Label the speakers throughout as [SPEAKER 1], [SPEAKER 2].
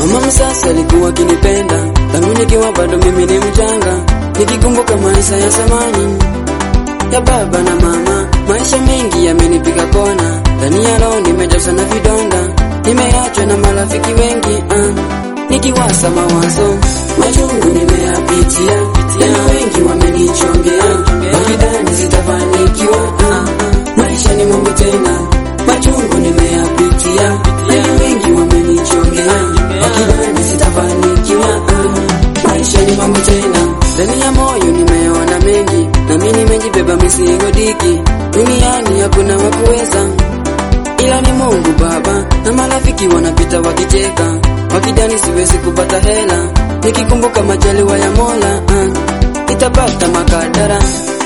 [SPEAKER 1] Mama msasa alikuwa akinipenda tangu nikiwa bado mimi ni mchanga, nikikumbuka maisha ya zamani ya baba na mama. Maisha mengi yamenipiga kona, ndani ya roho nimejaza na vidonda, nimeachwa na marafiki wengi ah. Nikiwasa mawazo machungu nimeyapitia, tena wengi wamenichongea, wakidhani sitafanikiwa ah. Maisha ni mambo tena, machungu nimeyapitia, tena wengi wamenichongea, wakidhani sitafanikiwa ah. Maisha ni mambo tena, ndani ya moyo nimeona mengi, nami nimejibeba mizigo diki, duniani hakuna wakuweza ila ni Mungu Baba, na marafiki wanapita wakicheka, wakidhani siwezi kupata hela, nikikumbuka majaliwa ya Mola ah, itapata makadara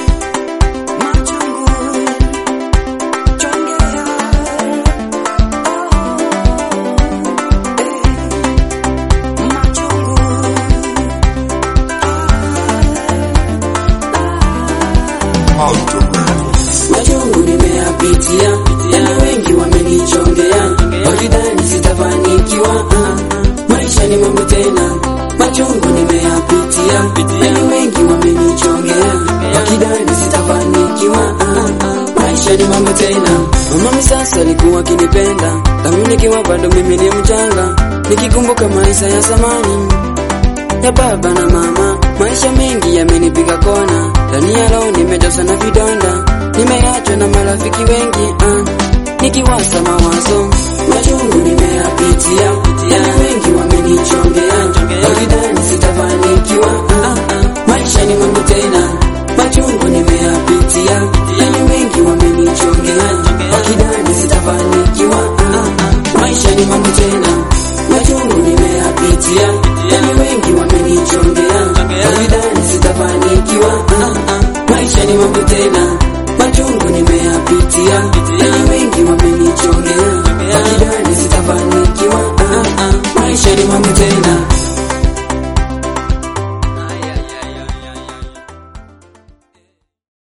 [SPEAKER 1] Machungu nimeyapitia, yana wengi wamenichongea, wakidhani sitafanikiwa. ah. Maisha ni mambo tena, machungu nimeyapitia, yana wengi wamenichongea, wakidhani sitafanikiwa. ah. Maisha ni mambo tena. Mama sasa alikuwa akinipenda, tangu nikiwa bado mimi ni mchanga, nikikumbuka maisha ya zamani ya baba na mama. Maisha mengi yamenipiga kona, ndani ya roho nimejaza na vidonda, nimeachwa na marafiki wengi ah. Nikiwasa mawazo machungu